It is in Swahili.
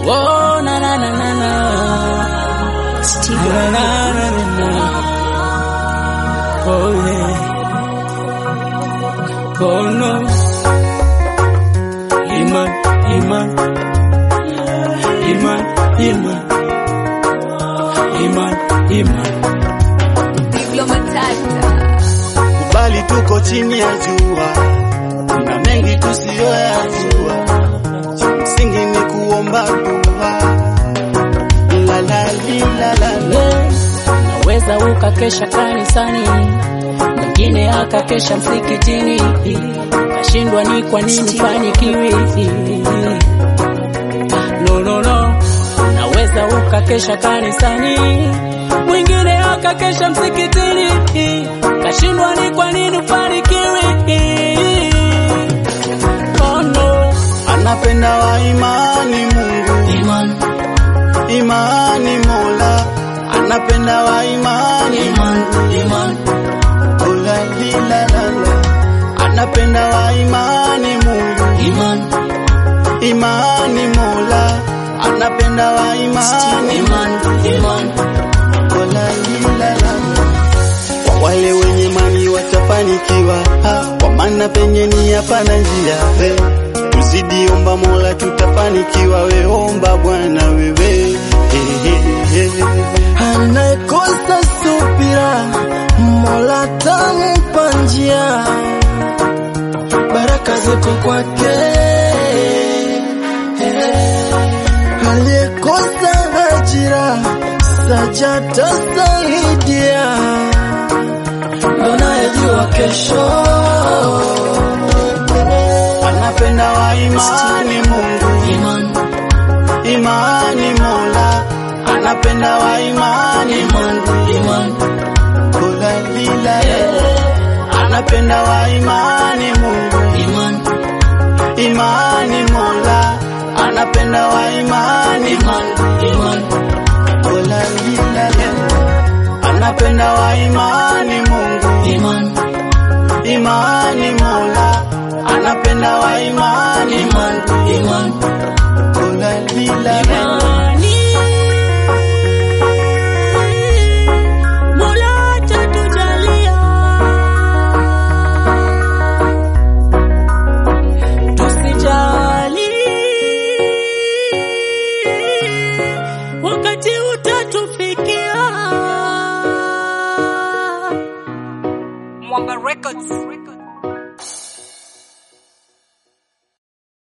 Oh, na na na na na. Steve Na na na na na. Oh yeah. Oh no. Iman, iman. Iman, iman. Iman, iman. Pablo Matata. bali tuko chini ya jua, kuna mengi tusiyoyajua, cha msingi ni kuomba dua. La la li, la la la. Naweza ukakesha kanisani, mwingine akakesha msikitini, kashindwa ni kwa nini fanikiwi. No, no, no. Naweza ukakesha kanisani, mwingine akakesha msikitini, kashindwa ni kwa nini fanikiwi. Oh no. Anapenda wa imani Mungu, Iman, imani Mola, anapenda wa imani iman, iman, Mola li, la la la. Anapenda wa imani Mungu, iman, imani Mola, anapenda wa imani iman, iman. Mola li, la la la. Kwa wale wenye imani watafanikiwa, ha, kwa maana penye ni hapana njia. We, Tuzidi omba Mola tutafanikiwa, we omba Bwana wewe. He, he, he. anayekosa subira, Mola tampa njia, baraka ziko kwake. Aliyekosa ajira, sajata saidia, ndo nayejua kesho. Anapenda wa imani Mungu, Iman, imani Mola, anapenda wa imani Mungu, iman, Mola li, la la la. Anapenda wa imani Mungu, iman, imani Mola, anapenda wa imani iman, iman, Mola li, la la la. Anapenda wa imani Mungu, iman, imani Mola, anapenda wa imani iman, iman,